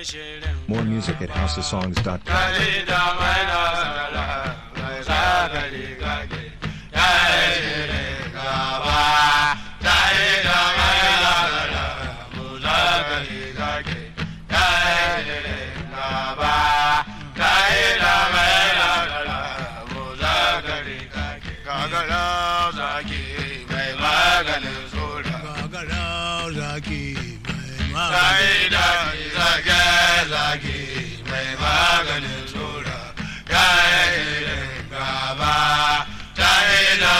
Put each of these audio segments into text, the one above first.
shirin More music at houseofsongs.com. Kali da mai nasara mai sagari gage ya yi shirin gaba ta yi da mai nasara mu sagari gage ya yi shirin gaba ta yi da mai nasara mu sagari gage gagara zaki mai maganin soda Gagara zaki mai Sai magani. da zage zage mai maganin tsura ya yi gaba ta yi da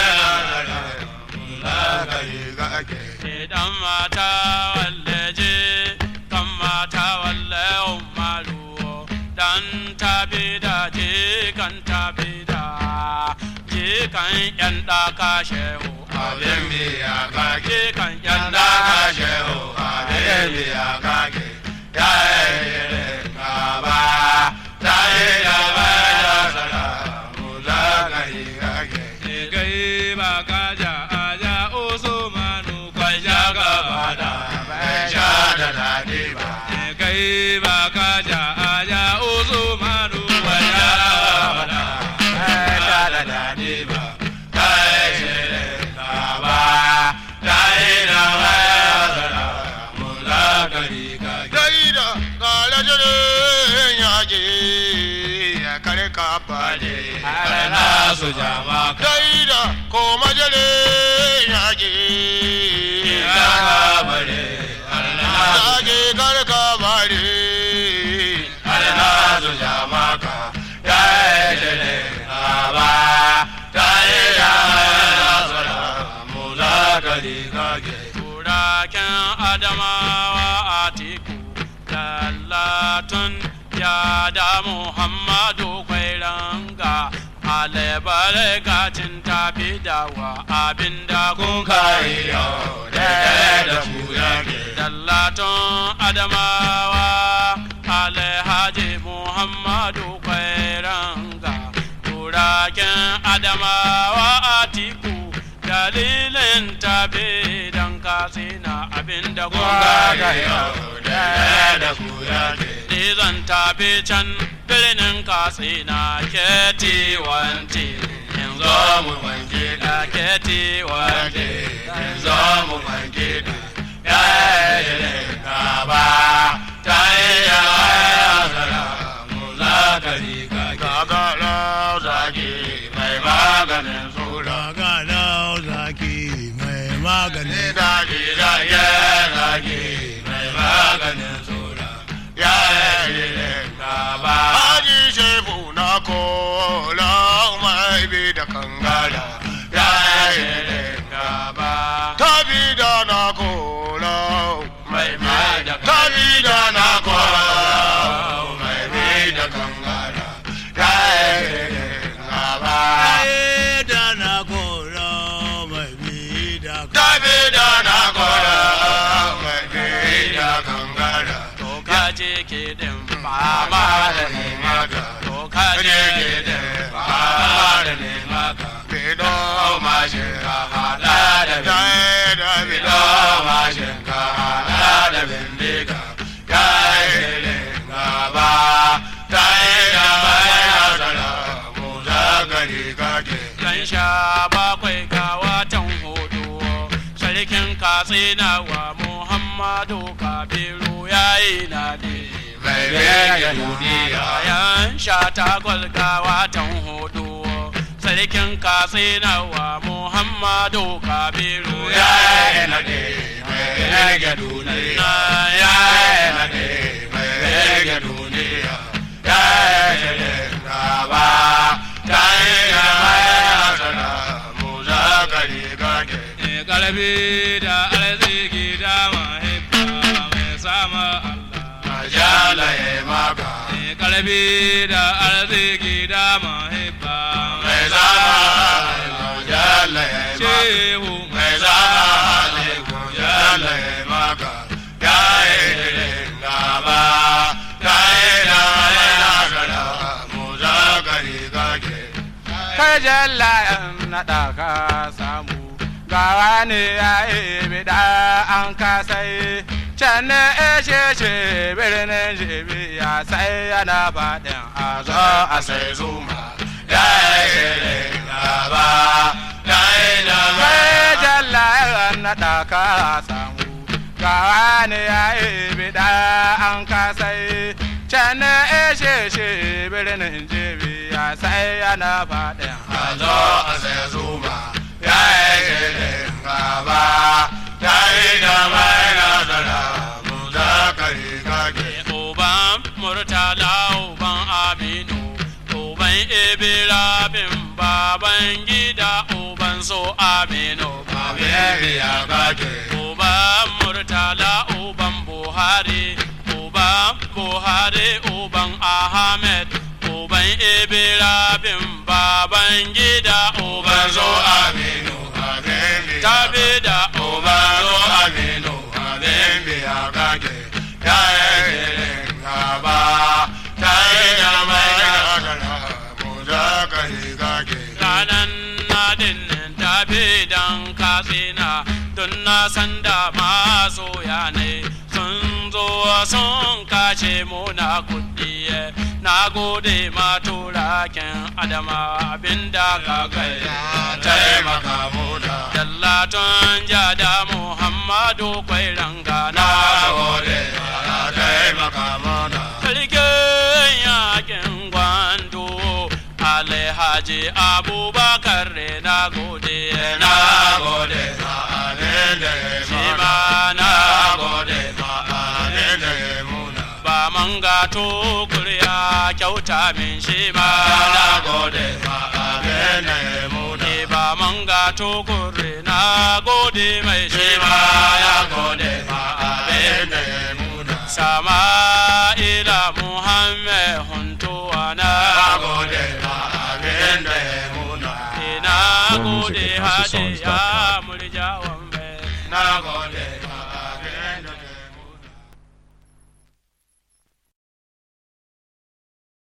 mai zagari gage. Idan mata walle je kan mata walle umaru dan tabi da je kan tabi da je kan yan daka shehu abin biya kage kan yan daka shehu abin biya kage ya yi gaba ta yi gaba da sara mu zagari kage gai ba kaja aja oso manu kwaja gaba da bai sha da dadi ba gai ba kaja aja oso manu kwaja gaba da bai sha da dadi ba kai shirin gaba ta yi da bai sara mu zagari kage Gaida kala jirin yaƙi ya kare ka baje. na su jama Gaida ko majalin yaƙi ya bare na yaƙi kare ka baje. na su jama ka ya yi jere ba ta yi ya sara mu za ka riga ke turaken adamawa a tiku lallatun ya da muhammadu kwairanga alabar gacin tafi dawa abinda kun kai yau da da ku yake dallatun adamawa alhaji muhammadu kwairanga turaken adamawa atiku dalilin tafi dan kasina abinda kun kai yau da da ku yake zan tafi can birnin katsina keti wanti in zo mu wanke da keti wanti in zo mu wanke da ya yi gaba ta yi ya zara mu za ka riga Gagara zaki mai maganin tsura Gagara zaki mai magani. ni daji zage zage mai maganin tsura ya yi gaba Haji shefu na kola mai bi da kangara. ya yi gaba Tabi da na kola mai mai da Tabi da na kola mai mai da kangara ya yi gaba Ai da na kora mai bi da ka. Tabi da na kola mai bi da kangara. to ka je ke din ba ma da ne maka to ka je ke din ba ma da ne maka Bido mashin ka hada da bin Dai da bido bido mashin ka hada da bindiga ya yi gaba ta yi gaba ya zara mu zagari kake yan sha bakwai ga watan hudu sarkin katsina wa muhammadu kabiru ya yi nadi mai rage duniya yan sha takwas ga watan hudu sarkin katsina wa muhammadu kabiru ya yi nadi mai rage duniya ya yi nadi mai rage duniya ya yi gaba ta yi gaba ya sana mu zakari kake kalbi da arziki da mahaifa mai sama Allah ajala ya maka kalbi da arziki da mahaifa mai sama Allah ajala ya maka shehu mai sama Allah ajala ya maka ya yi gaba ta yi gaba ya sana mu zakari kake kai jalla naɗa ka samu gawa ne ya yi bida an kasai can ne eshe shi birnin jibi ya sai yana faɗin a zo a sai zuma ya yi gaba ya yi da mai jalla ya naɗa ka samu ga wani ya yi bida an kasai can ne eshe shi birnin jibi ya sai yana faɗin a zo a sai zuma ya yi gaba ya yi da mai nasara mu zakari kake Uban Murtala Uban Aminu Uban Ibrahim Baban Gida Uban So Aminu Babebiya kake Uban Murtala Uban Buhari Uban Buhari Uban Ahmed Uban Ibrahim Baban Gida Uban So aminu babebiya Tabi da Uban zo aminu babebiya kake ya yi gaba ta yi da mai nasara mu zakari kake ranan nadin tafi dan katsina don na san da masoya ne sun zo sun kace muna kuɗi na gode ma turaken adama abinda ka kai taimaka muna Dallaton jada Muhammadu kwai ranga na gode ya taimaka muna Sarkin yakin gwando Alhaji Abubakar na gode na gode ma abin da ya shi muna ma na gode ma abin da ya muna ba manga to kuriya kyauta min shi ma na gode ma abin da ya muna Ni ba manga to kuri na gode mai shi ma ya gode ma abin abin da ya muna sama